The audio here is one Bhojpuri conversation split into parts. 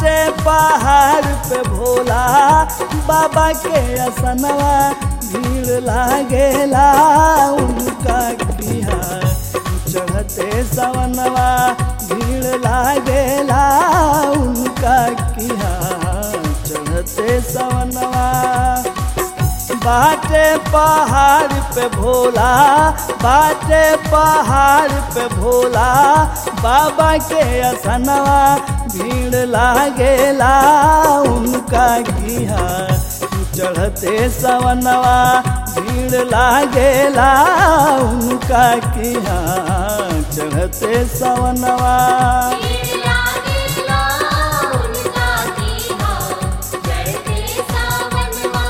बाटे पहाड़ पे भोला बाबा के असनवा भीड़ लागेला उनका किहा चढ़ते सवनवा भीड़ लागेला उनका किहा चढ़ते सवनवा बाटे पहाड़ पे भोला बाटे पहाड़ पे भोला बाबा के असनवा भीड़ लागेला उनका किहा चढ़ते सवनवा भीड़ लागेला उनका किहा चढ़ते सवनवा लागेला उनका कीहा चढ़ते सावनवा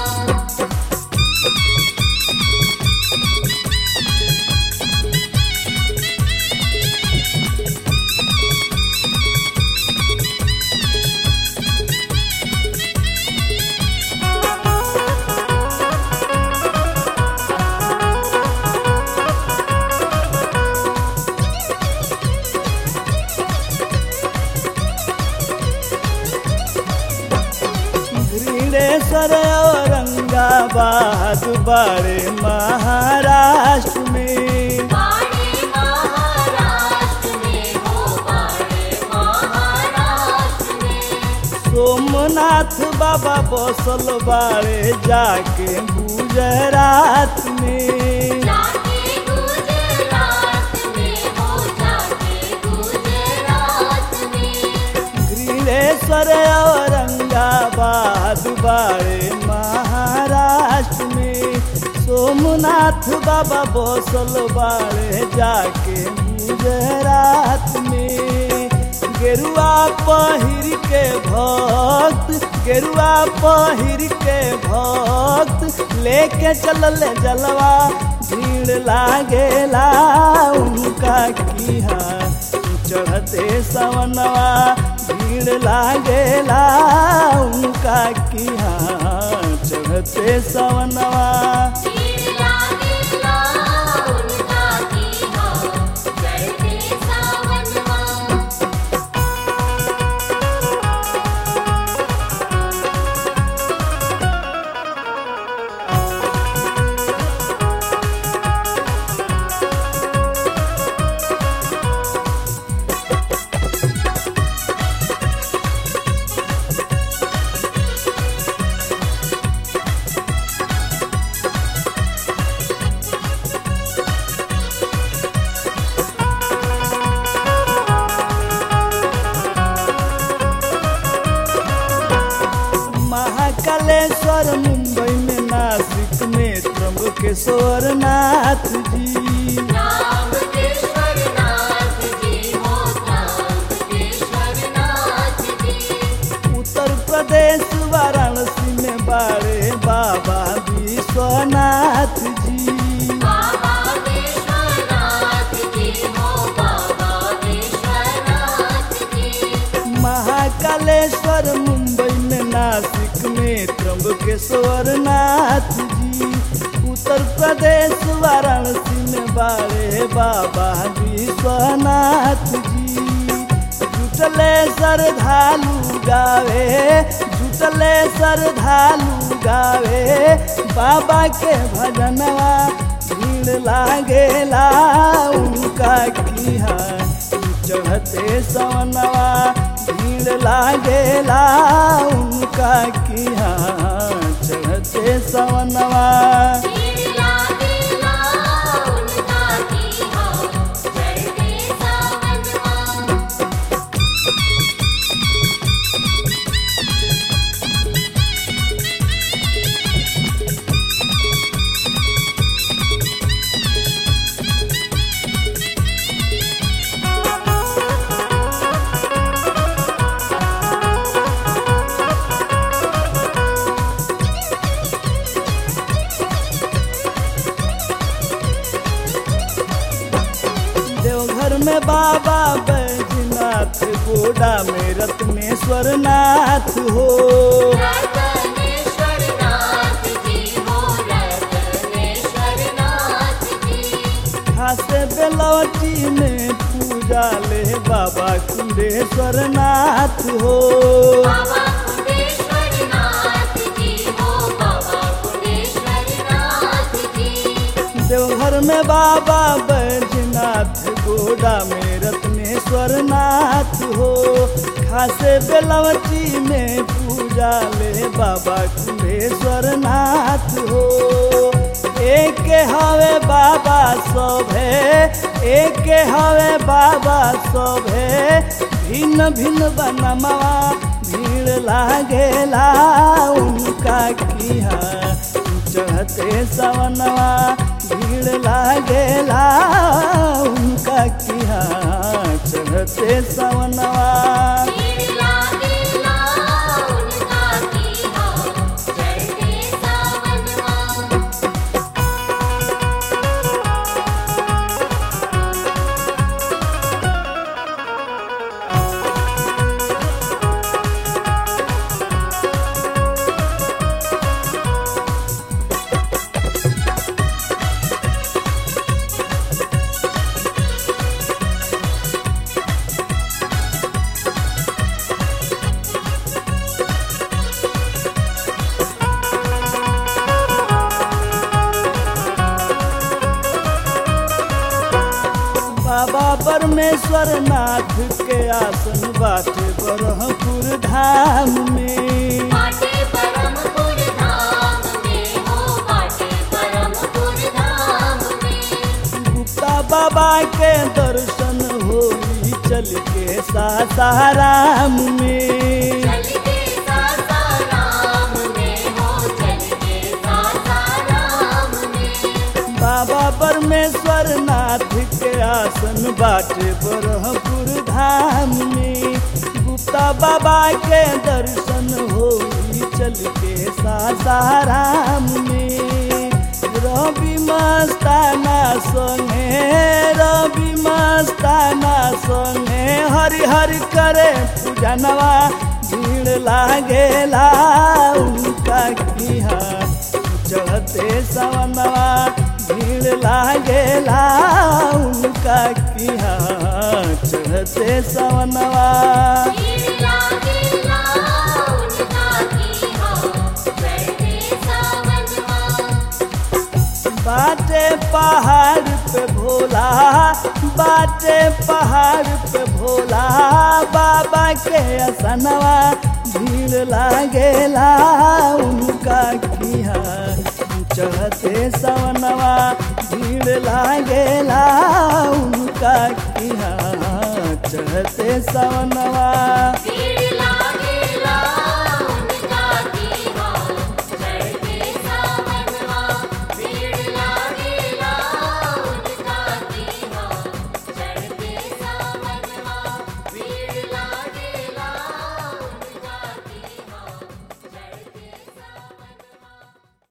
घृणेश्वर औरंगाबाद बड़े महाराष्ट्र में बाड़े महाराष्ट्र में हो बाड़े महाराष्ट्र में सोमनाथ बाबा बसल बाड़े जाके गुजरात में जाके गुजरात में हो जाके गुजरात में घृणेश्वर औरंगाबाद बाड़े महाराष्ट्र में सोमनाथ बाबा बसल बाड़े जाके गुजरात में गेरुआ पहिर के भक्त गेरुआ पहिर के भक्त लेके चलल जलवा भीड़ लागेला उनका किहा चढ़ते सवनवा भीड़ लागेला उनका किहा चढ़ते सवनवा लागेला उनका कीहा चढ़ते सावनवा महाकालेश्वर मुंबई में नासिक में त्र्यंबकेश्वर नाथ जी रामकेश्वर नाथ जी हो रामकेश्वर नाथ जी उत्तर प्रदेश वाराणसी में बाड़े बाबा विश्वनाथ जी बाबा विश्वनाथ जी हो बाबा विश्वनाथ जी महाकालेश्वर मुंबई में नासिक में त्र्यंबकेश्वर नाथ जी उत्तर प्रदेश वाराणसी में बाड़े बाबा विश्वनाथ जी जुटले श्रद्धालु गावे जुटले श्रद्धालु गावे बाबा के भजनवा भीड़ लागेला उनका किहा चढ़ते सवनवा भीड़ लागेला उनका किहा चढ़ते सवनवा लागेला उनका कीहा चढ़ते सावनवा देवघर में बाबा बैजनाथ गोडा में रत्नेश्वर नाथ हो रतनेश्वर नाथ जी हो रतनेश्वर नाथ जी खासे बेलौटी में पूजा ले बाबा कुंडेश्वर नाथ हो बाबा कुंडेश्वर नाथ जी हो बाबा कुंडेश्वर नाथ जी देवघर में बाबा बैजनाथ गोडा में रत्नेश्वर नाथ हो खासे बेलवटी में पूजा ले बाबा कुंडेश्वर नाथ हो एक हवे बाबा सभे एक हवे बाबा सभे भिन्न भिन्न बनमवा भीड़ लागेला उनका किहा चढ़ते सवनवा भीड़ लागेला उनका किहा चढ़ते सवनवा भीड़ लागेला उनका की हो चढ़ते सावनवा बाबा परमेश्वर नाथ के आसन बाटे बरहपुर धाम में बाटे परमपुर धाम में हो बाटे परमपुर धाम में गुप्ता बाबा के दर्शन होई चल के सासाराम में चल के सासाराम में हो चल के सासाराम में बाबा परमेश्वर नाथ के आसन बाटे बरहपुर धाम में गुप्ता बाबा के दर्शन होई चल के सासाराम में रवि मस्ताना संगे रवि मस्ताना संगे हरि हरि करे पूजनवा भीड़ लागेला उनका किहा चढ़ते सवनवा भीड़ लागेला उनका किहा चढ़ते सवनवा भीड़ लागेला उनका की हो चढ़ते सावनवा बाटे पहाड़ पे भोला बाटे पहाड़ पे भोला बाबा के असनवा भीड़ लागेला उनका किहा चढ़ते सवनवा भीड़ लागेला उनका किहा चढ़ते सवनवा भीड़